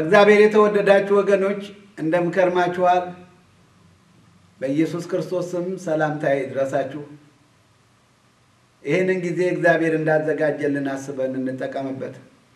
በእግዚአብሔር የተወደዳችሁ ወገኖች እንደምን ከርማችኋል? በኢየሱስ ክርስቶስ ስም ሰላምታዬ ይድረሳችሁ። ይህንን ጊዜ እግዚአብሔር እንዳዘጋጀልን አስበን እንጠቀምበት።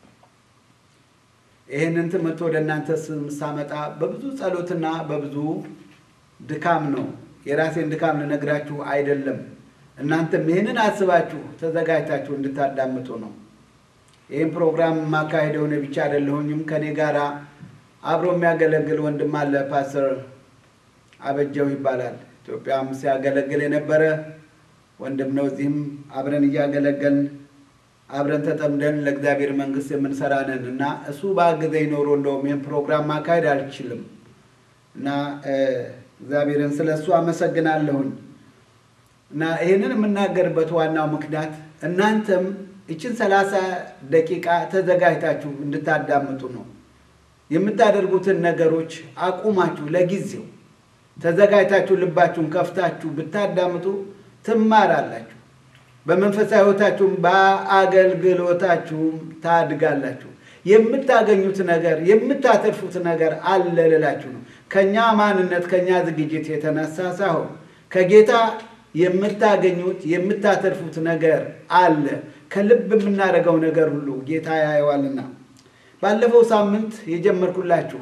ይህንን ትምህርት ወደ እናንተ ስም ሳመጣ በብዙ ጸሎትና በብዙ ድካም ነው። የራሴን ድካም ልነግራችሁ አይደለም። እናንተም ይህንን አስባችሁ ተዘጋጅታችሁ እንድታዳምጡ ነው። ይህን ፕሮግራም የማካሄደው እኔ ብቻ አይደለሁኝም። ከኔ ጋር አብሮ የሚያገለግል ወንድም አለ። ፓስተር አበጀው ይባላል። ኢትዮጵያም ሲያገለግል የነበረ ወንድም ነው። እዚህም አብረን እያገለገልን አብረን ተጠምደን ለእግዚአብሔር መንግሥት የምንሰራ ነን እና እሱ በአግዘኝ ኖሮ እንደውም ይህን ፕሮግራም ማካሄድ አልችልም እና እግዚአብሔርን ስለ እሱ አመሰግናለሁኝ እና ይህንን የምናገርበት ዋናው ምክንያት እናንተም ይችን ሰላሳ ደቂቃ ተዘጋጅታችሁ እንድታዳምጡ ነው። የምታደርጉትን ነገሮች አቁማችሁ ለጊዜው ተዘጋጅታችሁ ልባችሁን ከፍታችሁ ብታዳምጡ ትማራላችሁ። በመንፈሳዊ ሕይወታችሁም በአገልግሎታችሁም ታድጋላችሁ። የምታገኙት ነገር የምታተርፉት ነገር አለ ልላችሁ ነው። ከእኛ ማንነት ከእኛ ዝግጅት የተነሳ ሳይሆን ከጌታ የምታገኙት የምታተርፉት ነገር አለ። ከልብ የምናደርገው ነገር ሁሉ ጌታ ያየዋልና። ባለፈው ሳምንት የጀመርኩላችሁ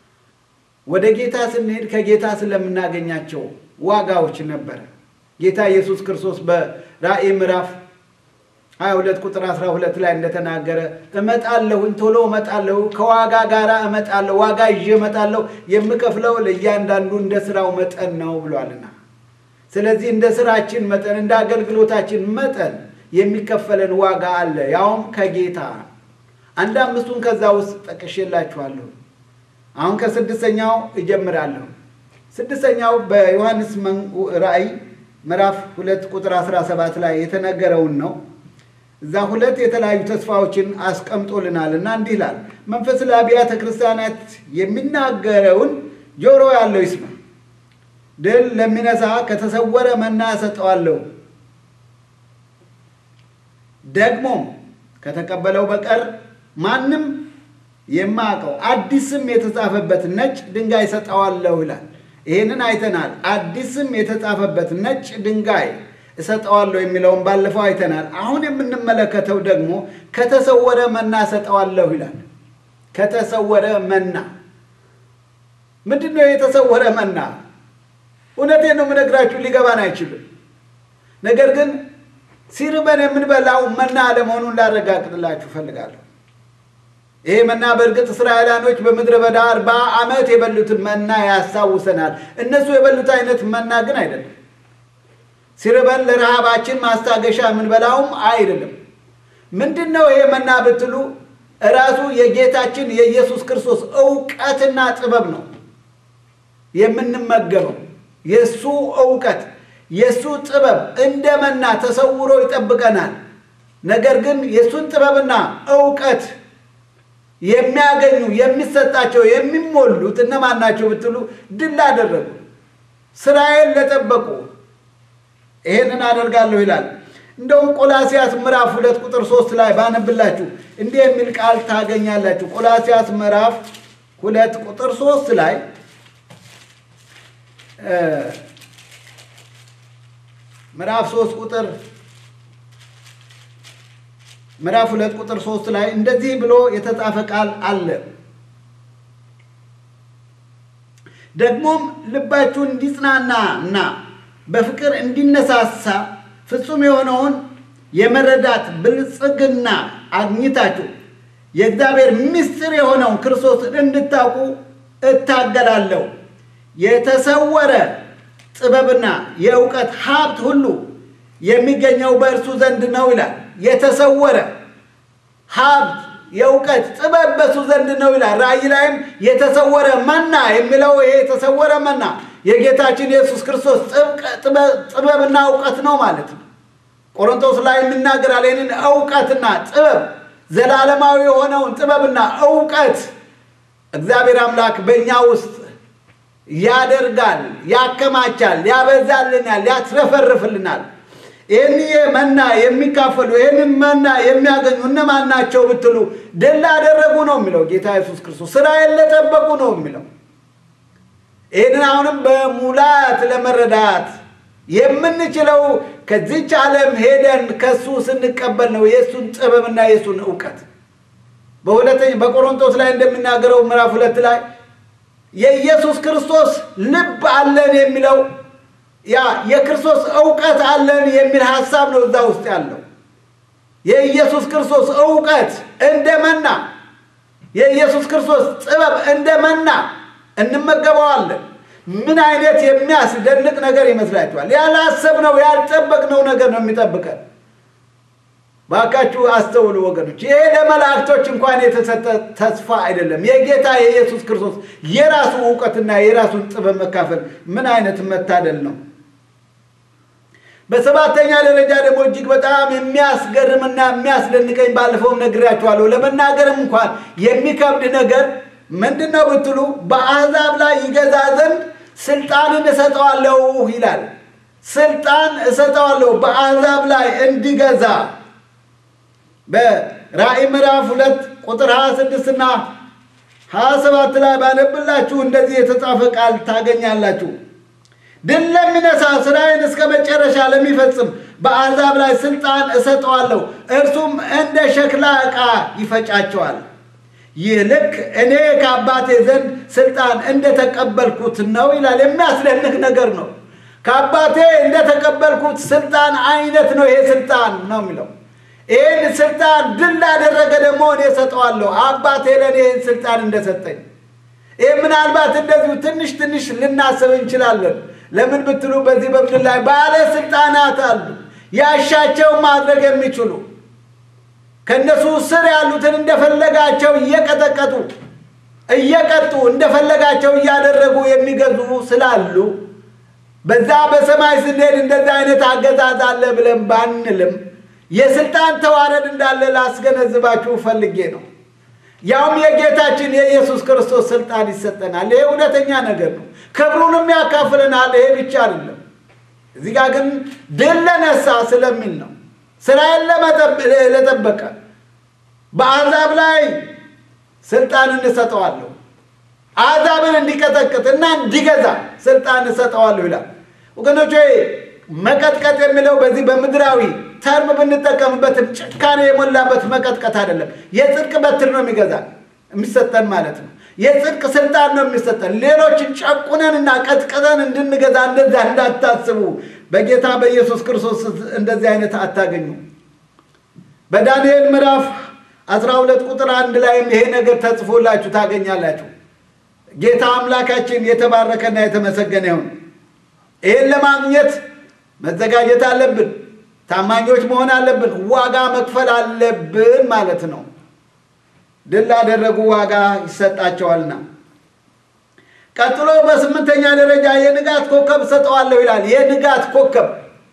ወደ ጌታ ስንሄድ ከጌታ ስለምናገኛቸው ዋጋዎች ነበረ። ጌታ ኢየሱስ ክርስቶስ በራእይ ምዕራፍ 22 ቁጥር 12 ላይ እንደተናገረ እመጣለሁኝ፣ ቶሎ እመጣለሁ፣ ከዋጋ ጋር እመጣለሁ፣ ዋጋ ይዤ እመጣለሁ፣ የምከፍለው ለእያንዳንዱ እንደ ስራው መጠን ነው ብሏልና ስለዚህ እንደ ስራችን መጠን እንደ አገልግሎታችን መጠን የሚከፈለን ዋጋ አለ፣ ያውም ከጌታ አንድ አምስቱን ከዛ ውስጥ ጠቅሼላችኋለሁ። አሁን ከስድስተኛው እጀምራለሁ። ስድስተኛው በዮሐንስ ራእይ ምዕራፍ ሁለት ቁጥር 17 ላይ የተነገረውን ነው። እዛ ሁለት የተለያዩ ተስፋዎችን አስቀምጦልናል እና እንዲህ ይላል፣ መንፈስ ለአብያተ ክርስቲያናት የሚናገረውን ጆሮ ያለው ይስማ ድል ለሚነሳ ከተሰወረ መና እሰጠዋለሁ፣ ደግሞም ከተቀበለው በቀር ማንም የማያውቀው አዲስም የተጻፈበት ነጭ ድንጋይ እሰጠዋለሁ ይላል። ይህንን አይተናል። አዲስም የተጻፈበት ነጭ ድንጋይ እሰጠዋለሁ የሚለውን ባለፈው አይተናል። አሁን የምንመለከተው ደግሞ ከተሰወረ መና እሰጠዋለሁ ይላል። ከተሰወረ መና ምንድን ነው? የተሰወረ መና እውነቴን ነው የምነግራችሁ፣ ሊገባን አይችልም። ነገር ግን ሲርበን የምንበላው መና አለመሆኑን ላረጋግጥላችሁ እፈልጋለሁ። ይሄ መና በእርግጥ እስራኤላኖች በምድረ በዳ አርባ ዓመት የበሉትን መና ያስታውሰናል። እነሱ የበሉት አይነት መና ግን አይደለም። ሲርበን ለረሃባችን ማስታገሻ የምንበላውም አይደለም። ምንድን ነው ይሄ መና ብትሉ እራሱ የጌታችን የኢየሱስ ክርስቶስ እውቀትና ጥበብ ነው የምንመገበው የእሱ እውቀት የእሱ ጥበብ እንደ መና ተሰውሮ ይጠብቀናል። ነገር ግን የእሱን ጥበብና እውቀት የሚያገኙ የሚሰጣቸው የሚሞሉት እነማን ናቸው ብትሉ ድል አደረጉ፣ ስራዬን ለጠበቁ ይሄንን አደርጋለሁ ይላል። እንደውም ቆላሲያስ ምዕራፍ ሁለት ቁጥር ሶስት ላይ ባነብላችሁ እንዲህ የሚል ቃል ታገኛላችሁ። ቆላሲያስ ምዕራፍ ሁለት ቁጥር ሶስት ላይ ምዕራፍ ሶስት ቁጥር ምዕራፍ ሁለት ቁጥር ሶስት ላይ እንደዚህ ብሎ የተጻፈ ቃል አለ። ደግሞም ልባችሁ እንዲጽናና እና በፍቅር እንዲነሳሳ ፍጹም የሆነውን የመረዳት ብልጽግና አግኝታችሁ የእግዚአብሔር ምስጢር የሆነውን ክርስቶስን እንድታውቁ እታገላለሁ። የተሰወረ ጥበብና የእውቀት ሀብት ሁሉ የሚገኘው በእርሱ ዘንድ ነው ይላል። የተሰወረ ሀብት፣ የእውቀት ጥበብ በእሱ ዘንድ ነው ይላል። ራእይ ላይም የተሰወረ መና የሚለው ይሄ የተሰወረ መና የጌታችን የኢየሱስ ክርስቶስ ጥበብና እውቀት ነው ማለት ነው። ቆሮንቶስ ላይ የሚናገራል ይህንን እውቀትና ጥበብ ዘላለማዊ የሆነውን ጥበብና እውቀት እግዚአብሔር አምላክ በእኛ ውስጥ ያደርጋል፣ ያከማቻል፣ ያበዛልናል፣ ያትረፈርፍልናል። ይህን መና የሚካፈሉ ይህንን መና የሚያገኙ እነማን ናቸው ብትሉ ድል ላደረጉ ነው የሚለው ጌታ ኢየሱስ ክርስቶስ። ስራዬን ለጠበቁ ነው የሚለው። ይህንን አሁንም በሙላት ለመረዳት የምንችለው ከዚች ዓለም ሄደን ከሱ ስንቀበል ነው የእሱን ጥበብና የእሱን እውቀት። በሁለተኛ በቆሮንቶስ ላይ እንደሚናገረው ምዕራፍ ሁለት ላይ የኢየሱስ ክርስቶስ ልብ አለን የሚለው ያ የክርስቶስ እውቀት አለን የሚል ሀሳብ ነው እዛ ውስጥ ያለው። የኢየሱስ ክርስቶስ እውቀት እንደ መና፣ የኢየሱስ ክርስቶስ ጥበብ እንደ መና እንመገበዋለን። ምን አይነት የሚያስደንቅ ነገር ይመስላችኋል? ያላሰብነው ያልጠበቅነው ነገር ነው የሚጠብቀን። ባካችሁ አስተውሉ ወገኖች፣ ይሄ ለመላእክቶች እንኳን የተሰጠ ተስፋ አይደለም። የጌታ የኢየሱስ ክርስቶስ የራሱ እውቀትና የራሱን ጥበብ መካፈል ምን አይነት መታደል ነው! በሰባተኛ ደረጃ ደግሞ እጅግ በጣም የሚያስገርምና የሚያስደንቀኝ ባለፈውም ነግሬያችኋለሁ፣ ለመናገርም እንኳን የሚከብድ ነገር ምንድን ነው ብትሉ በአሕዛብ ላይ ይገዛ ዘንድ ስልጣንን እሰጠዋለሁ ይላል። ስልጣን እሰጠዋለሁ በአሕዛብ ላይ እንዲገዛ በራእይ ምዕራፍ ሁለት ቁጥር 26 እና 27 ላይ ባነብላችሁ እንደዚህ የተጻፈ ቃል ታገኛላችሁ። ድል ለሚነሳ ስራዬን እስከ መጨረሻ ለሚፈጽም በአሕዛብ ላይ ስልጣን እሰጠዋለሁ፣ እርሱም እንደ ሸክላ ዕቃ ይፈጫቸዋል። ይህ ልክ እኔ ከአባቴ ዘንድ ስልጣን እንደተቀበልኩት ነው ይላል። የሚያስደንቅ ነገር ነው። ከአባቴ እንደተቀበልኩት ስልጣን አይነት ነው ይሄ ስልጣን ነው የሚለው። ይህን ስልጣን ድል ላደረገ ደግሞ እኔ እሰጠዋለሁ፣ አባቴ ለእኔ ይህን ስልጣን እንደሰጠኝ። ይህ ምናልባት እንደዚሁ ትንሽ ትንሽ ልናስብ እንችላለን። ለምን ብትሉ በዚህ በምድር ላይ ባለስልጣናት አሉ፣ ያሻቸው ማድረግ የሚችሉ ከእነሱ ስር ያሉትን እንደፈለጋቸው እየቀጠቀጡ እየቀጡ እንደፈለጋቸው እያደረጉ የሚገዙ ስላሉ በዛ በሰማይ ስንሄድ እንደዚህ አይነት አገዛዝ አለ ብለን ባንልም የስልጣን ተዋረድ እንዳለ ላስገነዝባችሁ ፈልጌ ነው። ያውም የጌታችን የኢየሱስ ክርስቶስ ስልጣን ይሰጠናል። ይሄ እውነተኛ ነገር ነው። ክብሩንም ያካፍለናል። ይሄ ብቻ አይደለም። እዚህ ጋር ግን ድል ለነሳ ስለሚል ነው። ስራዬን ለጠበቀ በአሕዛብ ላይ ስልጣን እንሰጠዋለሁ። አሕዛብን እንዲቀጠቅጥ እና እንዲገዛ ስልጣን እሰጠዋለሁ ይላል። ወገኖች መቀጥቀጥ የሚለው በዚህ በምድራዊ ተርም ብንጠቀምበትም ጭካኔ የሞላበት መቀጥቀጥ አይደለም። የጽድቅ በትር ነው የሚገዛ የሚሰጠን ማለት ነው። የጽድቅ ስልጣን ነው የሚሰጠን። ሌሎችን ጨቁነን እና ቀጥቅጠን እንድንገዛ እንደዛ እንዳታስቡ። በጌታ በኢየሱስ ክርስቶስ እንደዚህ አይነት አታገኙ። በዳንኤል ምዕራፍ 12 ቁጥር አንድ ላይም ይሄ ነገር ተጽፎላችሁ ታገኛላችሁ። ጌታ አምላካችን የተባረከና የተመሰገነ ይሁን። ይህን ለማግኘት መዘጋጀት አለብን። ታማኞች መሆን አለብን። ዋጋ መክፈል አለብን ማለት ነው። ድል ላደረጉ ዋጋ ይሰጣቸዋልና። ቀጥሎ በስምንተኛ ደረጃ የንጋት ኮከብ እሰጠዋለሁ ይላል። የንጋት ኮከብ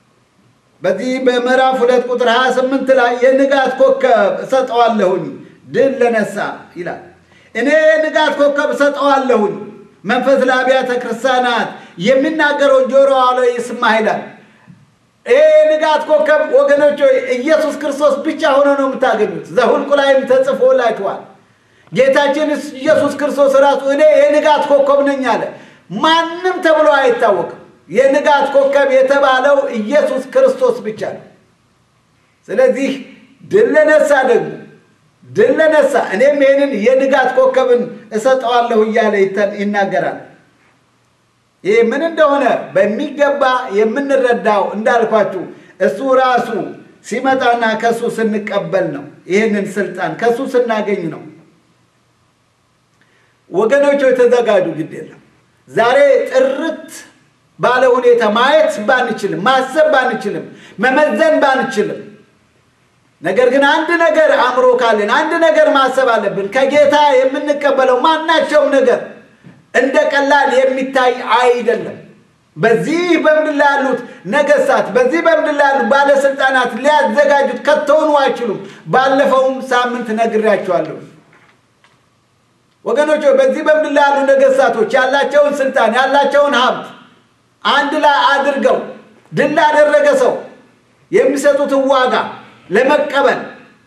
በዚህ በምዕራፍ ሁለት ቁጥር 28 ላይ የንጋት ኮከብ እሰጠዋለሁኝ ድል ለነሳ ይላል። እኔ የንጋት ኮከብ እሰጠዋለሁኝ መንፈስ ለአብያተ ክርስቲያናት የሚናገረውን ጆሮ አለ ይስማ ይላል። ይሄ የንጋት ኮከብ ወገኖች ኢየሱስ ክርስቶስ ብቻ ሆኖ ነው የምታገኙት። ዘሁልቁ ላይም ተጽፎላችኋል። ጌታችን ኢየሱስ ክርስቶስ ራሱ እኔ የንጋት ኮከብ ነኝ አለ። ማንም ተብሎ አይታወቅም። የንጋት ኮከብ የተባለው ኢየሱስ ክርስቶስ ብቻ ነው። ስለዚህ ድል ለነሳ ደግሞ ድል ለነሳ እኔም ይህንን የንጋት ኮከብን እሰጠዋለሁ እያለ ይናገራል። ይህ ምን እንደሆነ በሚገባ የምንረዳው እንዳልኳችሁ እሱ ራሱ ሲመጣና ከእሱ ስንቀበል ነው። ይህንን ስልጣን ከእሱ ስናገኝ ነው። ወገኖች የተዘጋጁ ግድ የለም። ዛሬ ጥርት ባለ ሁኔታ ማየት ባንችልም፣ ማሰብ ባንችልም፣ መመዘን ባንችልም፣ ነገር ግን አንድ ነገር አእምሮ ካለን አንድ ነገር ማሰብ አለብን። ከጌታ የምንቀበለው ማናቸውም ነገር እንደ ቀላል የሚታይ አይደለም። በዚህ በምድር ላይ ያሉት ነገስታት፣ በዚህ በምድር ላይ ያሉት ባለስልጣናት ሊያዘጋጁት ከተሆኑ አይችሉም። ባለፈውም ሳምንት ነግሬያቸዋለሁ ወገኖች። በዚህ በምድር ላይ ያሉ ነገስታቶች ያላቸውን ስልጣን ያላቸውን ሀብት አንድ ላይ አድርገው ድል ላደረገ ሰው የሚሰጡትን ዋጋ ለመቀበል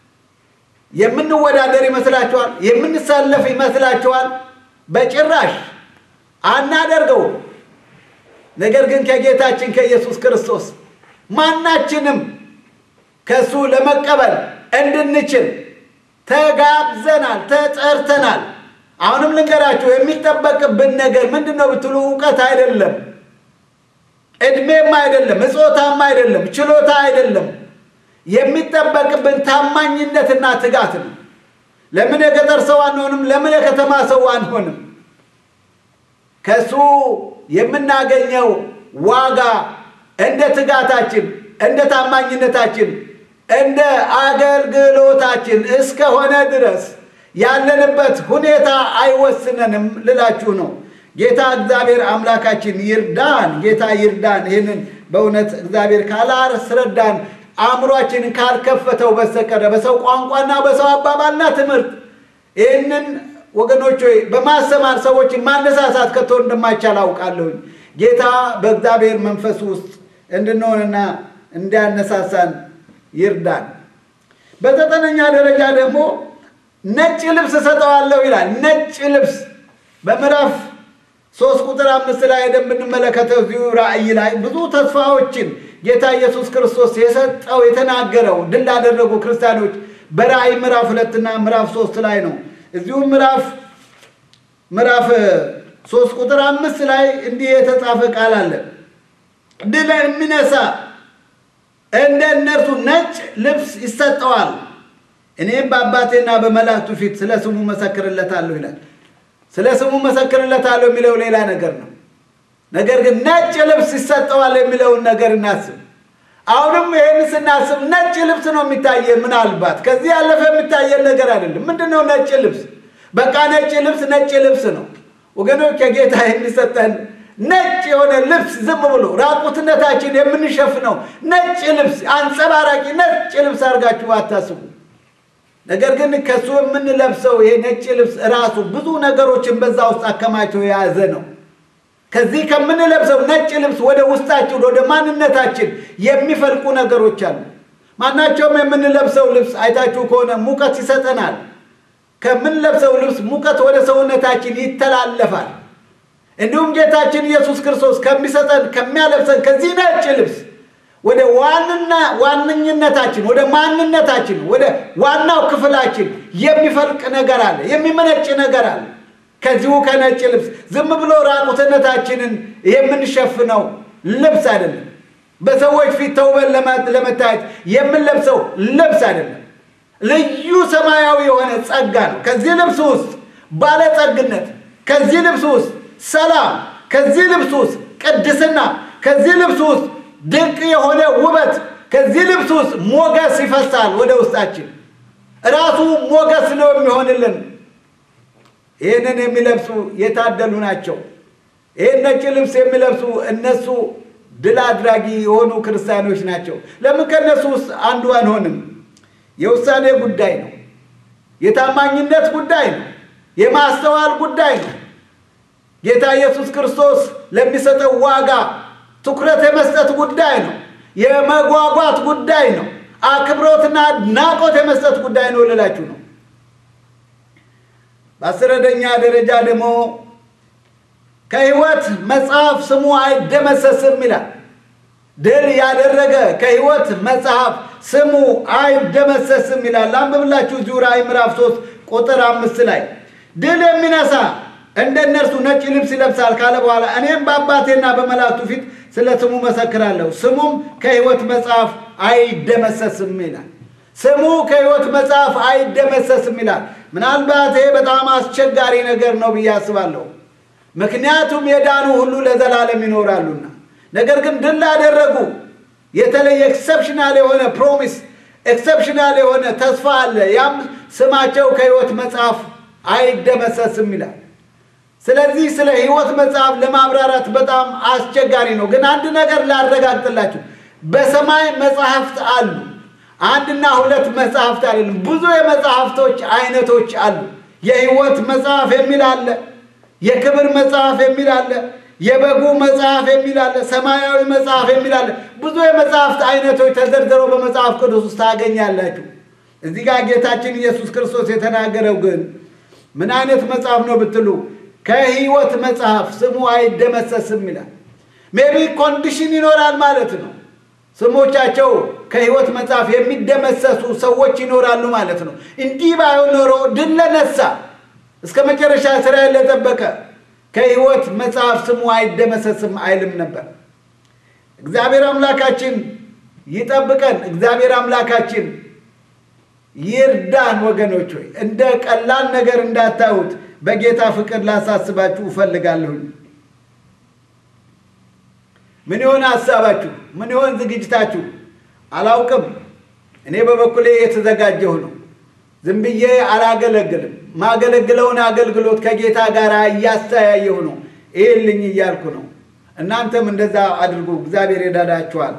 የምንወዳደር ይመስላችኋል? የምንሰለፍ ይመስላችኋል? በጭራሽ አናደርገው። ነገር ግን ከጌታችን ከኢየሱስ ክርስቶስ ማናችንም ከእሱ ለመቀበል እንድንችል ተጋብዘናል፣ ተጠርተናል። አሁንም ልንገራችሁ የሚጠበቅብን ነገር ምንድን ነው ብትሉ እውቀት አይደለም፣ ዕድሜም አይደለም፣ እጾታም አይደለም፣ ችሎታ አይደለም። የሚጠበቅብን ታማኝነትና ትጋት ነው። ለምን የገጠር ሰው አንሆንም? ለምን የከተማ ሰው አንሆንም? ከእሱ የምናገኘው ዋጋ እንደ ትጋታችን፣ እንደ ታማኝነታችን፣ እንደ አገልግሎታችን እስከሆነ ድረስ ያለንበት ሁኔታ አይወስነንም ልላችሁ ነው። ጌታ እግዚአብሔር አምላካችን ይርዳን። ጌታ ይርዳን። ይህንን በእውነት እግዚአብሔር ካላስረዳን አእምሯችንን ካልከፈተው በስተቀረ በሰው ቋንቋና በሰው አባባልና ትምህርት ይህንን ወገኖች ሆይ በማሰማር ሰዎችን ማነሳሳት ከቶ እንደማይቻል አውቃለሁኝ። ጌታ በእግዚአብሔር መንፈስ ውስጥ እንድንሆንና እንዲያነሳሳን ይርዳን። በዘጠነኛ ደረጃ ደግሞ ነጭ ልብስ እሰጠዋለሁ ይላል። ነጭ ልብስ በምዕራፍ ሶስት ቁጥር አምስት ላይ ሄደን ብንመለከተው እዚሁ ራእይ ላይ ብዙ ተስፋዎችን ጌታ ኢየሱስ ክርስቶስ የሰጠው የተናገረው ድል ላደረጉ ክርስቲያኖች በራእይ ምዕራፍ ሁለትና ምዕራፍ ሶስት ላይ ነው። እዚሁ ምዕራፍ ምዕራፍ ሶስት ቁጥር አምስት ላይ እንዲህ የተጻፈ ቃል አለ። ድል የሚነሳ እንደ እነርሱ ነጭ ልብስ ይሰጠዋል፣ እኔም በአባቴና በመላእክቱ ፊት ስለ ስሙ መሰክርለታለሁ ይላል። ስለ ስሙ መሰክርለታለሁ የሚለው ሌላ ነገር ነው። ነገር ግን ነጭ ልብስ ይሰጠዋል የሚለውን ነገር እናስብ። አሁንም ይህን ስናስብ ነጭ ልብስ ነው የሚታየን። ምናልባት ከዚህ ያለፈ የሚታየን ነገር አይደለም። ምንድን ነው ነጭ ልብስ? በቃ ነጭ ልብስ ነጭ ልብስ ነው ወገኖች። ከጌታ የሚሰጠን ነጭ የሆነ ልብስ ዝም ብሎ ራቁትነታችን የምንሸፍነው ነጭ ልብስ፣ አንጸባራቂ ነጭ ልብስ አድርጋችሁ አታስቡ። ነገር ግን ከእሱ የምንለብሰው ይሄ ነጭ ልብስ ራሱ ብዙ ነገሮችን በዛ ውስጥ አከማቸው የያዘ ነው። ከዚህ ከምንለብሰው ነጭ ልብስ ወደ ውስጣችን ወደ ማንነታችን የሚፈልቁ ነገሮች አሉ። ማናቸውም የምንለብሰው ልብስ አይታችሁ ከሆነ ሙቀት ይሰጠናል። ከምንለብሰው ልብስ ሙቀት ወደ ሰውነታችን ይተላለፋል። እንዲሁም ጌታችን ኢየሱስ ክርስቶስ ከሚሰጠን ከሚያለብሰን ከዚህ ነጭ ልብስ ወደ ዋንና ዋነኝነታችን ወደ ማንነታችን ወደ ዋናው ክፍላችን የሚፈልቅ ነገር አለ፣ የሚመነጭ ነገር አለ። ከዚሁ ከነጭ ልብስ ዝም ብሎ ራቁትነታችንን የምንሸፍነው ልብስ አይደለም። በሰዎች ፊት ተውበን ለመታየት የምንለብሰው ልብስ አይደለም። ልዩ ሰማያዊ የሆነ ጸጋ ነው። ከዚህ ልብስ ውስጥ ባለጸግነት፣ ከዚህ ልብስ ውስጥ ሰላም፣ ከዚህ ልብስ ውስጥ ቅድስና፣ ከዚህ ልብስ ውስጥ ድንቅ የሆነ ውበት፣ ከዚህ ልብስ ውስጥ ሞገስ ይፈሳል ወደ ውስጣችን። ራሱ ሞገስ ነው የሚሆንልን። ይህንን የሚለብሱ የታደሉ ናቸው። ይህን ነጭ ልብስ የሚለብሱ እነሱ ድል አድራጊ የሆኑ ክርስቲያኖች ናቸው። ለምን ከእነሱ ውስጥ አንዱ አንሆንም? የውሳኔ ጉዳይ ነው። የታማኝነት ጉዳይ ነው። የማስተዋል ጉዳይ ነው። ጌታ ኢየሱስ ክርስቶስ ለሚሰጠው ዋጋ ትኩረት የመስጠት ጉዳይ ነው። የመጓጓት ጉዳይ ነው። አክብሮትና ናቆት የመስጠት ጉዳይ ነው ልላችሁ ነው። በአስረደኛ ደረጃ ደግሞ ከሕይወት መጽሐፍ ስሙ አይደመሰስም ይላል። ድል ያደረገ ከሕይወት መጽሐፍ ስሙ አይደመሰስም ይላል። አንብብላችሁ እዚሁ ራእይ ምዕራፍ ሶስት ቁጥር አምስት ላይ ድል የሚነሳ እንደ እነርሱ ነጭ ልብስ ይለብሳል ካለ በኋላ እኔም በአባቴና በመላእክቱ ፊት ስለ ስሙ መሰክራለሁ፣ ስሙም ከሕይወት መጽሐፍ አይደመሰስም ይላል። ስሙ ከሕይወት መጽሐፍ አይደመሰስም ይላል። ምናልባት ይሄ በጣም አስቸጋሪ ነገር ነው ብዬ አስባለሁ። ምክንያቱም የዳኑ ሁሉ ለዘላለም ይኖራሉና። ነገር ግን ድል ላደረጉ የተለየ ኤክሰፕሽናል የሆነ ፕሮሚስ ኤክሰፕሽናል የሆነ ተስፋ አለ። ያም ስማቸው ከሕይወት መጽሐፍ አይደመሰስም ይላል። ስለዚህ ስለ ሕይወት መጽሐፍ ለማብራራት በጣም አስቸጋሪ ነው። ግን አንድ ነገር ላረጋግጥላችሁ፣ በሰማይ መጽሐፍት አሉ። አንድና ሁለት መጽሐፍት አይደለም፣ ብዙ የመጽሐፍቶች አይነቶች አሉ። የሕይወት መጽሐፍ የሚል አለ፣ የክብር መጽሐፍ የሚል አለ፣ የበጉ መጽሐፍ የሚል አለ፣ ሰማያዊ መጽሐፍ የሚል አለ። ብዙ የመጽሐፍት አይነቶች ተዘርዝረው በመጽሐፍ ቅዱስ ውስጥ ታገኛላችሁ። እዚህ ጋር ጌታችን ኢየሱስ ክርስቶስ የተናገረው ግን ምን አይነት መጽሐፍ ነው ብትሉ ከሕይወት መጽሐፍ ስሙ አይደመሰስም ይላል። ሜቢ ኮንዲሽን ይኖራል ማለት ነው። ስሞቻቸው ከሕይወት መጽሐፍ የሚደመሰሱ ሰዎች ይኖራሉ ማለት ነው። እንዲህ ባይሆን ኖሮ ድል ለነሳ እስከ መጨረሻ እስራኤል ለጠበቀ ከሕይወት መጽሐፍ ስሙ አይደመሰስም አይልም ነበር። እግዚአብሔር አምላካችን ይጠብቀን። እግዚአብሔር አምላካችን ይርዳን። ወገኖች ሆይ እንደ ቀላል ነገር እንዳታዩት በጌታ ፍቅር ላሳስባችሁ እፈልጋለሁኝ። ምን ይሆን ሀሳባችሁ? ምን ይሆን ዝግጅታችሁ? አላውቅም። እኔ በበኩሌ የተዘጋጀሁ ነው። ዝም ብዬ አላገለግልም። ማገለግለውን አገልግሎት ከጌታ ጋር እያስተያየሁ ነው። ይህልኝ እያልኩ ነው። እናንተም እንደዛ አድርጉ። እግዚአብሔር ይረዳችኋል።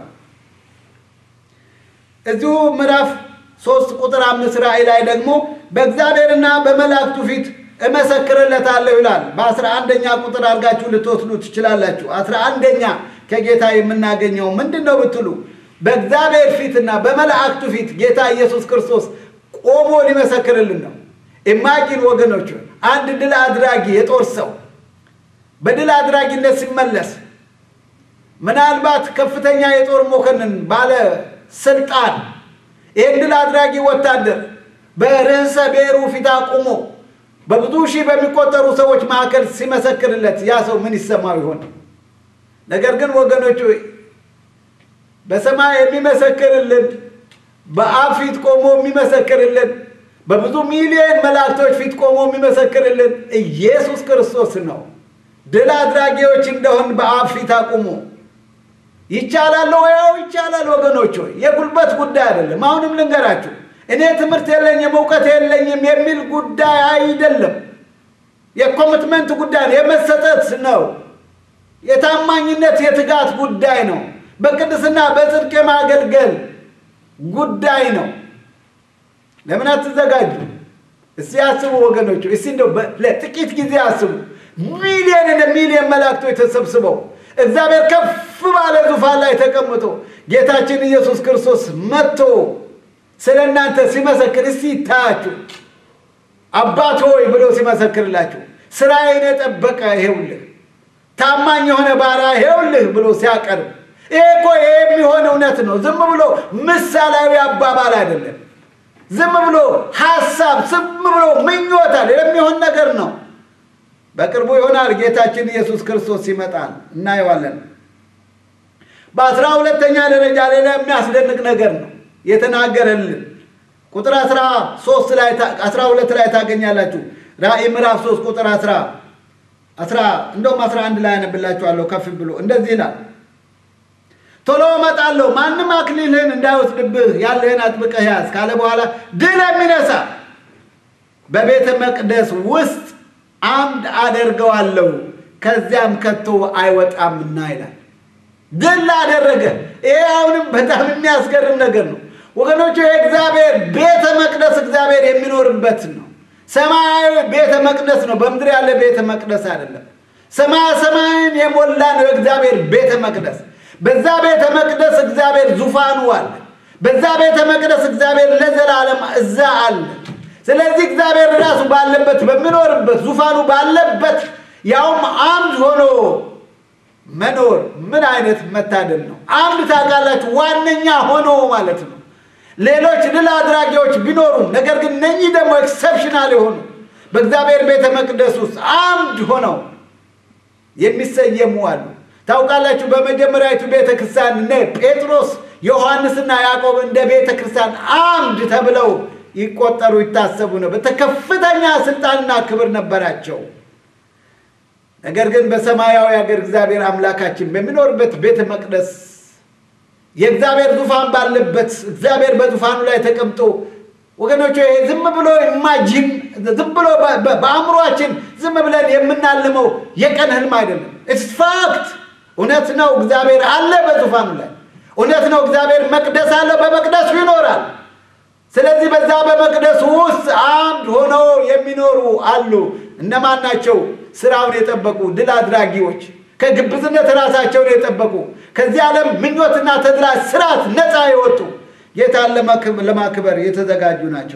እዚሁ ምዕራፍ ሶስት ቁጥር አምስት ራእይ ላይ ደግሞ በእግዚአብሔርና በመላእክቱ ፊት እመሰክርለታለሁ ይላል። በአስራ አንደኛ ቁጥር አድርጋችሁ ልትወስዱ ትችላላችሁ። አስራ አንደኛ ከጌታ የምናገኘው ምንድን ነው ብትሉ በእግዚአብሔር ፊትና በመላእክቱ ፊት ጌታ ኢየሱስ ክርስቶስ ቆሞ ሊመሰክርልን ነው። ኢማጂን ወገኖች፣ አንድ ድል አድራጊ የጦር ሰው በድል አድራጊነት ሲመለስ ምናልባት ከፍተኛ የጦር መኮንን ባለ ስልጣን ይህን ድል አድራጊ ወታደር በርዕሰ ብሔሩ ፊት አቁሞ በብዙ ሺህ በሚቆጠሩ ሰዎች መካከል ሲመሰክርለት ያ ሰው ምን ይሰማው ይሆን? ነገር ግን ወገኖች በሰማይ የሚመሰክርልን በአብ ፊት ቆሞ የሚመሰክርልን በብዙ ሚሊዮን መላእክቶች ፊት ቆሞ የሚመሰክርልን ኢየሱስ ክርስቶስ ነው። ድል አድራጊዎች እንደሆን በአብ ፊት አቁሞ ይቻላል ወያው ይቻላል። ወገኖች ሆይ የጉልበት ጉዳይ አይደለም። አሁንም ልንገራችሁ እኔ ትምህርት የለኝም እውቀት የለኝም የሚል ጉዳይ አይደለም። የኮሚትመንት ጉዳይ ነው። የመሰጠት ነው። የታማኝነት የትጋት ጉዳይ ነው። በቅድስና በጽድቅ የማገልገል ጉዳይ ነው። ለምን አትዘጋጁ? እስቲ አስቡ ወገኖች፣ እስቲ እንደው ለጥቂት ጊዜ አስቡ። ሚሊዮን እንደ ሚሊዮን መላእክቶች ተሰብስበው እግዚአብሔር ከፍ ባለ ዙፋን ላይ ተቀምጦ ጌታችን ኢየሱስ ክርስቶስ መጥቶ ስለ እናንተ ሲመሰክር እስቲ ይታያችሁ። አባት ሆይ ብሎ ሲመሰክርላችሁ ስራዬን የጠበቀ ይሄውልህ፣ ታማኝ የሆነ ባሪያ ይሄውልህ ብሎ ሲያቀርብ ይሄ እኮ የሚሆን እውነት ነው። ዝም ብሎ ምሳሌያዊ አባባል አይደለም። ዝም ብሎ ሀሳብ፣ ዝም ብሎ ምኞታል የሚሆን ነገር ነው። በቅርቡ ይሆናል። ጌታችን ኢየሱስ ክርስቶስ ይመጣል፣ እናየዋለን። በአስራ ሁለተኛ ደረጃ ሌላ የሚያስደንቅ ነገር ነው የተናገረልን ቁጥር አስራ ሶስት ላይ አስራ ሁለት ላይ ታገኛላችሁ። ራእይ ምዕራፍ ሶስት ቁጥር አስራ አስራ እንደውም አስራ አንድ ላይ ያነብላችኋለሁ ከፍ ብሎ እንደዚህ ይላል ቶሎ እመጣለሁ፣ ማንም አክሊልህን እንዳይወስድብህ ያለህን አጥብቀህ ያዝ ካለ በኋላ ድል የሚነሳ በቤተ መቅደስ ውስጥ አምድ አደርገዋለሁ፣ ከዚያም ከቶ አይወጣምና ይላል። ድል አደረገ። ይሄ አሁንም በጣም የሚያስገርም ነገር ነው ወገኖቹ። የእግዚአብሔር ቤተ መቅደስ እግዚአብሔር የሚኖርበት ነው። ሰማያዊ ቤተ መቅደስ ነው። በምድር ያለ ቤተ መቅደስ አይደለም። ሰማያ ሰማይን የሞላ ነው የእግዚአብሔር ቤተ መቅደስ። በዛ ቤተ መቅደስ እግዚአብሔር ዙፋኑ አለ። በዛ ቤተ መቅደስ እግዚአብሔር ለዘላለም እዛ አለ። ስለዚህ እግዚአብሔር ራሱ ባለበት በሚኖርበት ዙፋኑ ባለበት ያውም አምድ ሆኖ መኖር ምን አይነት መታደል ነው! አምድ ታውቃላችሁ፣ ዋነኛ ሆኖ ማለት ነው። ሌሎች ድል አድራጊዎች ቢኖሩም ነገር ግን እነኚህ ደግሞ ኤክሰፕሽናል የሆኑ በእግዚአብሔር ቤተ መቅደስ ውስጥ አምድ ሆነው የሚሰየሙ አሉ። ታውቃላችሁ በመጀመሪያዊቱ ቤተ ክርስቲያን እነ ጴጥሮስ ዮሐንስና ያዕቆብ እንደ ቤተ ክርስቲያን አምድ ተብለው ይቆጠሩ ይታሰቡ ነበር። ከፍተኛ ስልጣንና ክብር ነበራቸው። ነገር ግን በሰማያዊ ሀገር እግዚአብሔር አምላካችን በሚኖርበት ቤተ መቅደስ የእግዚአብሔር ዙፋን ባለበት እግዚአብሔር በዙፋኑ ላይ ተቀምጦ ወገኖች ይሄ ዝም ብሎ ኢማጂን ዝም ብሎ በአእምሯችን ዝም ብለን የምናልመው የቀን ህልም አይደለም። ኢትስ ፋክት እውነት ነው። እግዚአብሔር አለ በዙፋኑ ላይ እውነት ነው። እግዚአብሔር መቅደስ አለ፣ በመቅደሱ ይኖራል። ስለዚህ በዛ በመቅደሱ ውስጥ አምድ ሆነው የሚኖሩ አሉ። እነማን ናቸው? ስራውን የጠበቁ ድል አድራጊዎች፣ ከግብዝነት ራሳቸውን የጠበቁ ከዚህ ዓለም ምኞትና ተድላ ስርዓት ነፃ የወጡ ጌታን ለማክበር የተዘጋጁ ናቸው።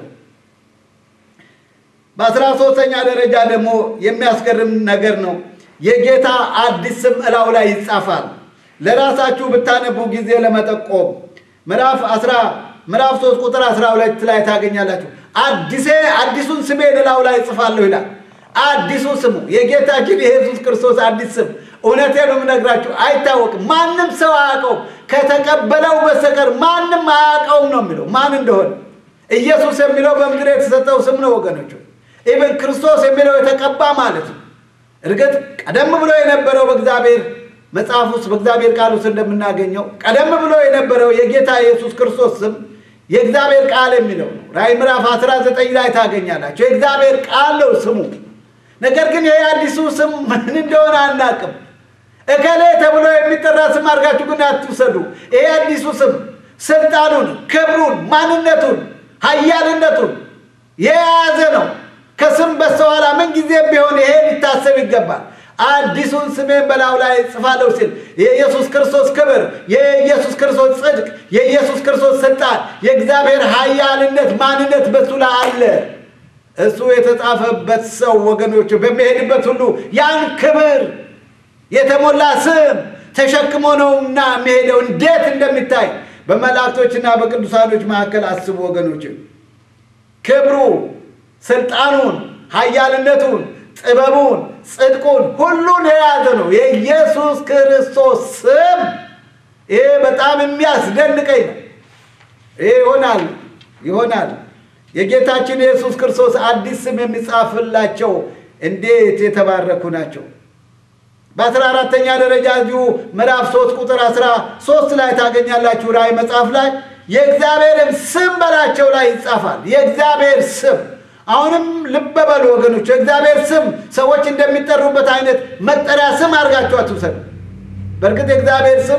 በአስራ ሶስተኛ ደረጃ ደግሞ የሚያስገርም ነገር ነው። የጌታ አዲስ ስም እላው ላይ ይጻፋል። ለራሳችሁ ብታነቡ ጊዜ ለመጠቆም ምዕራፍ አስራ ምዕራፍ ሶስት ቁጥር አስራ ሁለት ላይ ታገኛላችሁ። አዲሴ አዲሱን ስሜን እላው ላይ እጽፋለሁ ይላል። አዲሱ ስሙ የጌታችን የኢየሱስ ክርስቶስ አዲስ ስም እውነቴን ነው የምነግራችሁ፣ አይታወቅም። ማንም ሰው አያውቀውም። ከተቀበለው በስተቀር ማንም አያውቀውም ነው የሚለው ማን እንደሆነ። ኢየሱስ የሚለው በምድር የተሰጠው ስም ነው ወገኖቹ። ኢቨን ክርስቶስ የሚለው የተቀባ ማለት ነው። እርግጥ ቀደም ብሎ የነበረው በእግዚአብሔር መጽሐፍ ውስጥ በእግዚአብሔር ቃል ውስጥ እንደምናገኘው ቀደም ብሎ የነበረው የጌታ ኢየሱስ ክርስቶስ ስም የእግዚአብሔር ቃል የሚለው ነው። ራእይ ምዕራፍ 19 ላይ ታገኛላቸው። የእግዚአብሔር ቃል ነው ስሙ። ነገር ግን ይሄ አዲሱ ስም ምን እንደሆነ አናቅም። እከሌ ተብሎ የሚጠራ ስም አድርጋችሁ ግን አትውሰዱ። ይሄ አዲሱ ስም ስልጣኑን፣ ክብሩን፣ ማንነቱን፣ ኃያልነቱን የያዘ ነው። ከስም በስተኋላ ምን ጊዜም ቢሆን ይሄ ሊታሰብ ይገባል። አዲሱን ስሜን በላዩ ላይ ጽፋለሁ ሲል የኢየሱስ ክርስቶስ ክብር፣ የኢየሱስ ክርስቶስ ጽድቅ፣ የኢየሱስ ክርስቶስ ስልጣን፣ የእግዚአብሔር ኃያልነት ማንነት በሱ ላይ አለ። እሱ የተጻፈበት ሰው ወገኖቹ በሚሄድበት ሁሉ ያን ክብር የተሞላ ስም ተሸክሞ ነውና የሚሄደው እንዴት እንደሚታይ በመላእክቶችና በቅዱሳኖች መካከል አስቡ ወገኖች። ክብሩ፣ ስልጣኑን፣ ኃያልነቱን፣ ጥበቡን፣ ጽድቁን ሁሉን የያዘ ነው የኢየሱስ ክርስቶስ ስም። ይሄ በጣም የሚያስደንቀኝ ነው። ይሄ ይሆናል ይሆናል የጌታችን የኢየሱስ ክርስቶስ አዲስ ስም የሚጻፍላቸው እንዴት የተባረኩ ናቸው። በአስራ አራተኛ ደረጃ እዚሁ ምዕራፍ ሶስት ቁጥር አስራ ሶስት ላይ ታገኛላችሁ። ራእይ መጽሐፍ ላይ የእግዚአብሔርም ስም በላቸው ላይ ይጻፋል። የእግዚአብሔር ስም አሁንም ልብ በሉ ወገኖች፣ የእግዚአብሔር ስም ሰዎች እንደሚጠሩበት አይነት መጠሪያ ስም አድርጋችሁ አትውሰዱ። በእርግጥ የእግዚአብሔር ስም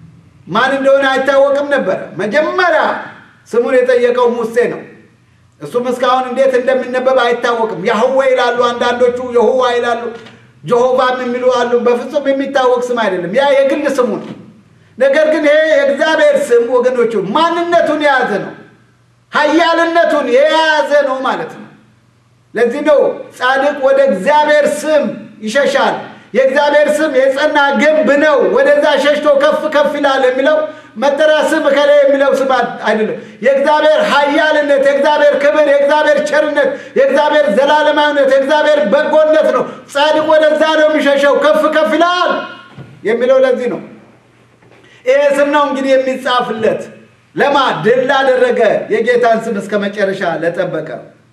ማን እንደሆነ አይታወቅም ነበረ። መጀመሪያ ስሙን የጠየቀው ሙሴ ነው። እሱም እስካሁን እንዴት እንደሚነበብ አይታወቅም። ያህዌ ይላሉ አንዳንዶቹ፣ የሁዋ ይላሉ፣ ጀሆቫም የሚሉ አሉ። በፍጹም የሚታወቅ ስም አይደለም። ያ የግል ስሙ ነው። ነገር ግን ይሄ የእግዚአብሔር ስም ወገኖቹ ማንነቱን የያዘ ነው፣ ኃያልነቱን የያዘ ነው ማለት ነው። ለዚህ ነው ጻድቅ ወደ እግዚአብሔር ስም ይሸሻል፣ የእግዚአብሔር ስም የጸና ግንብ ነው፣ ወደዛ ሸሽቶ ከፍ ከፍ ይላል የሚለው መጠሪያ ስም ከላይ የሚለው ስም አይደለም። የእግዚአብሔር ኃያልነት፣ የእግዚአብሔር ክብር፣ የእግዚአብሔር ቸርነት፣ የእግዚአብሔር ዘላለማዊነት፣ የእግዚአብሔር በጎነት ነው። ጻድቅ ወደዛ ነው የሚሸሸው፣ ከፍ ከፍ ይላል የሚለው ለዚህ ነው። ይሄ ስም ነው እንግዲህ የሚጻፍለት ለማ ድል ላደረገ የጌታን ስም እስከ መጨረሻ ለጠበቀ።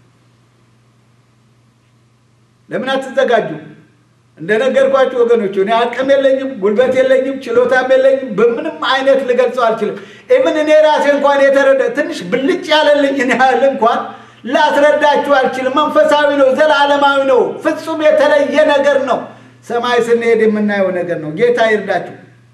ለምን አትዘጋጁ? እንደነገርኳችሁ ወገኖች እኔ አቅም የለኝም፣ ጉልበት የለኝም፣ ችሎታም የለኝም። በምንም አይነት ልገልጸው አልችልም። ኢቭን እኔ ራሴ እንኳን የተረዳ ትንሽ ብልጭ ያለልኝን ያህል እንኳን ላስረዳችሁ አልችልም። መንፈሳዊ ነው፣ ዘላለማዊ ነው፣ ፍጹም የተለየ ነገር ነው። ሰማይ ስንሄድ የምናየው ነገር ነው። ጌታ ይርዳችሁ።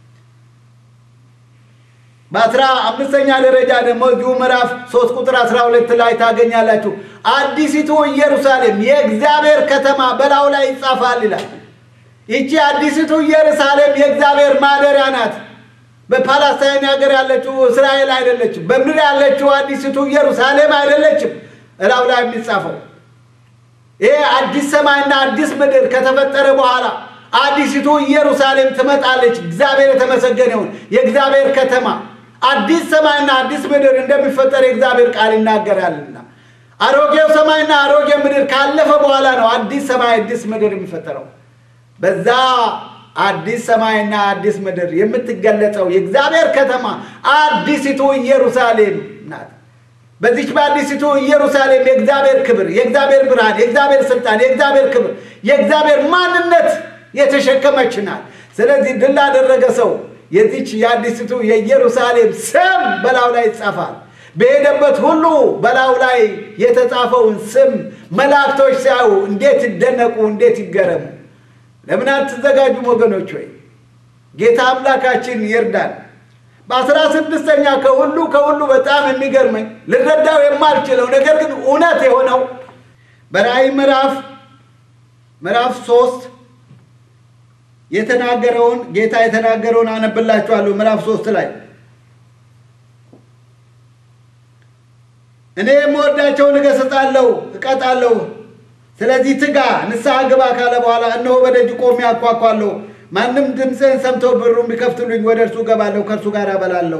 በአስራ አምስተኛ ደረጃ ደግሞ እዚሁ ምዕራፍ ሶስት ቁጥር አስራ ሁለት ላይ ታገኛላችሁ። አዲሲቱ ኢየሩሳሌም የእግዚአብሔር ከተማ በላዩ ላይ ይጻፋል ይላል። ይቺ አዲሲቱ ኢየሩሳሌም የእግዚአብሔር ማደሪያ ናት። በፓላስታይን ሀገር ያለችው እስራኤል አይደለችም። በምድር ያለችው አዲሲቱ ኢየሩሳሌም አይደለችም። እላው ላይ የሚጻፈው ይሄ አዲስ ሰማይና አዲስ ምድር ከተፈጠረ በኋላ አዲሲቱ ኢየሩሳሌም ትመጣለች። እግዚአብሔር የተመሰገነውን የእግዚአብሔር ከተማ አዲስ ሰማይና አዲስ ምድር እንደሚፈጠር የእግዚአብሔር ቃል ይናገራልና አሮጌው ሰማይና አሮጌ ምድር ካለፈ በኋላ ነው አዲስ ሰማይ አዲስ ምድር የሚፈጠረው። በዛ አዲስ ሰማይና አዲስ ምድር የምትገለጸው የእግዚአብሔር ከተማ አዲሲቱ ኢየሩሳሌም ናት። በዚች በአዲሲቱ ኢየሩሳሌም የእግዚአብሔር ክብር፣ የእግዚአብሔር ብርሃን፣ የእግዚአብሔር ስልጣን፣ የእግዚአብሔር ክብር፣ የእግዚአብሔር ማንነት የተሸከመች ናት። ስለዚህ ድል ላደረገ ሰው የዚች የአዲስቱ የኢየሩሳሌም ስም በላዩ ላይ ይጻፋል። በሄደበት ሁሉ በላዩ ላይ የተጻፈውን ስም መላእክቶች ሲያዩ እንዴት ይደነቁ፣ እንዴት ይገረሙ። ለምን አትዘጋጁም ወገኖች? ወይ ጌታ አምላካችን ይርዳል። በአስራ ስድስተኛ ከሁሉ ከሁሉ በጣም የሚገርመኝ ልረዳው የማልችለው ነገር ግን እውነት የሆነው በራእይ ምዕራፍ ምዕራፍ ሶስት የተናገረውን ጌታ የተናገረውን አነብላችኋለሁ። ምዕራፍ ሶስት ላይ እኔ የምወዳቸውን እገሥጻለሁ፣ እቀጣለሁ። ስለዚህ ትጋ፣ ንስሐ ግባ ካለ በኋላ እነሆ በደጅ ቆሜ አንኳኳለሁ። ማንም ድምፅህን ሰምቶ በሩን ቢከፍትልኝ ወደ እርሱ እገባለሁ፣ ከእርሱ ጋር እበላለሁ።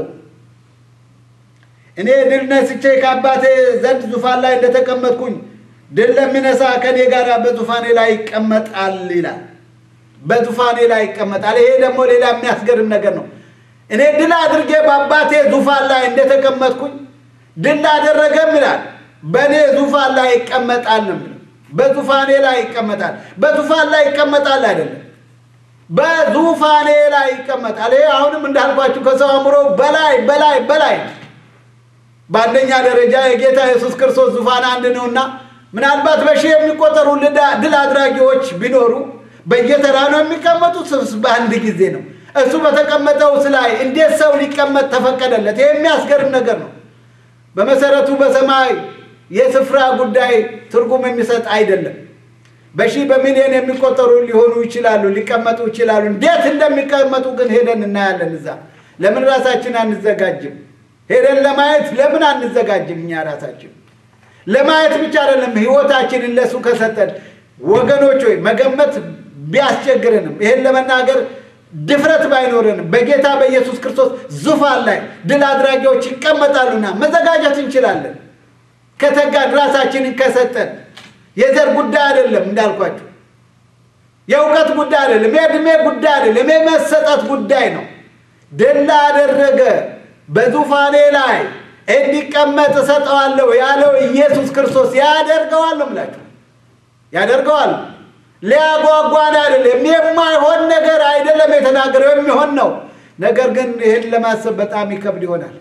እኔ ድል ነስቼ ከአባቴ ዘንድ ዙፋን ላይ እንደተቀመጥኩኝ ድል ለሚነሳ ከእኔ ጋር በዙፋኔ ላይ ይቀመጣል ይላል። በዙፋኔ ላይ ይቀመጣል። ይሄ ደግሞ ሌላ የሚያስገርም ነገር ነው። እኔ ድል አድርጌ በአባቴ ዙፋን ላይ እንደተቀመጥኩኝ ድል ላደረገም ይላል በእኔ ዙፋን ላይ ይቀመጣል ነው የሚለው። በዙፋኔ ላይ ይቀመጣል። በዙፋን ላይ ይቀመጣል አይደለም፣ በዙፋኔ ላይ ይቀመጣል። ይሄ አሁንም እንዳልኳችሁ ከሰው አእምሮ በላይ በላይ በላይ በአንደኛ ደረጃ የጌታ ኢየሱስ ክርስቶስ ዙፋን አንድ ነውና ምናልባት በሺህ የሚቆጠሩ ድል አድራጊዎች ቢኖሩ በየተራ ነው የሚቀመጡት፣ በአንድ ጊዜ ነው። እሱ በተቀመጠው ላይ እንዴት ሰው ሊቀመጥ ተፈቀደለት? ይህ የሚያስገርም ነገር ነው። በመሰረቱ በሰማይ የስፍራ ጉዳይ ትርጉም የሚሰጥ አይደለም። በሺህ በሚሊዮን የሚቆጠሩ ሊሆኑ ይችላሉ፣ ሊቀመጡ ይችላሉ። እንዴት እንደሚቀመጡ ግን ሄደን እናያለን። እዛ ለምን ራሳችን አንዘጋጅም? ሄደን ለማየት ለምን አንዘጋጅም? እኛ ራሳችን ለማየት ብቻ አይደለም፣ ህይወታችንን ለሱ ከሰጠን ወገኖች ሆይ መገመት ቢያስቸግረንም ይሄን ለመናገር ድፍረት ባይኖረንም በጌታ በኢየሱስ ክርስቶስ ዙፋን ላይ ድል አድራጊዎች ይቀመጣሉና መዘጋጀት እንችላለን። ከተጋድ ራሳችንን ከሰጠን የዘር ጉዳይ አይደለም፣ እንዳልኳቸው የእውቀት ጉዳይ አይደለም፣ የእድሜ ጉዳይ አይደለም፣ የመሰጠት ጉዳይ ነው። ድል ላደረገ በዙፋኔ ላይ እንዲቀመጥ እሰጠዋለሁ ያለው ኢየሱስ ክርስቶስ ያደርገዋል ነው የምላችሁ። ያደርገዋል። ሊያጓጓን አይደለም፣ የማይሆን ነገር አይደለም የተናገረው፣ የሚሆን ነው። ነገር ግን ይህን ለማሰብ በጣም ይከብድ ይሆናል።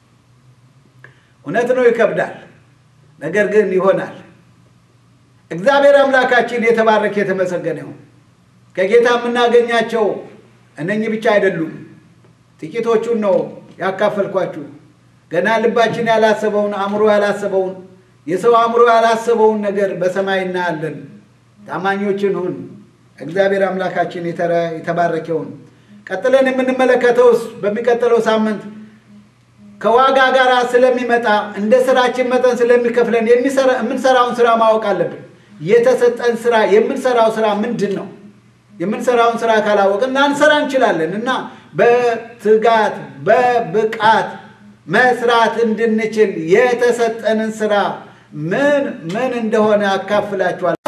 እውነት ነው፣ ይከብዳል። ነገር ግን ይሆናል። እግዚአብሔር አምላካችን የተባረከ የተመሰገነ ይሁን። ከጌታ የምናገኛቸው እነኚህ ብቻ አይደሉም። ጥቂቶቹን ነው ያካፈልኳችሁ። ገና ልባችን ያላሰበውን አእምሮ ያላሰበውን የሰው አእምሮ ያላሰበውን ነገር በሰማይ እናያለን። ታማኞችን ሁን። እግዚአብሔር አምላካችን የተባረከውን ቀጥለን የምንመለከተውስ በሚቀጥለው ሳምንት ከዋጋ ጋር ስለሚመጣ እንደ ስራችን መጠን ስለሚከፍለን የምንሰራውን ስራ ማወቅ አለብን። የተሰጠን ስራ የምንሰራው ስራ ምንድን ነው? የምንሰራውን ስራ ካላወቅን ላንሰራ እንችላለን እና በትጋት በብቃት መስራት እንድንችል የተሰጠንን ስራ ምን ምን እንደሆነ አካፍላችኋል።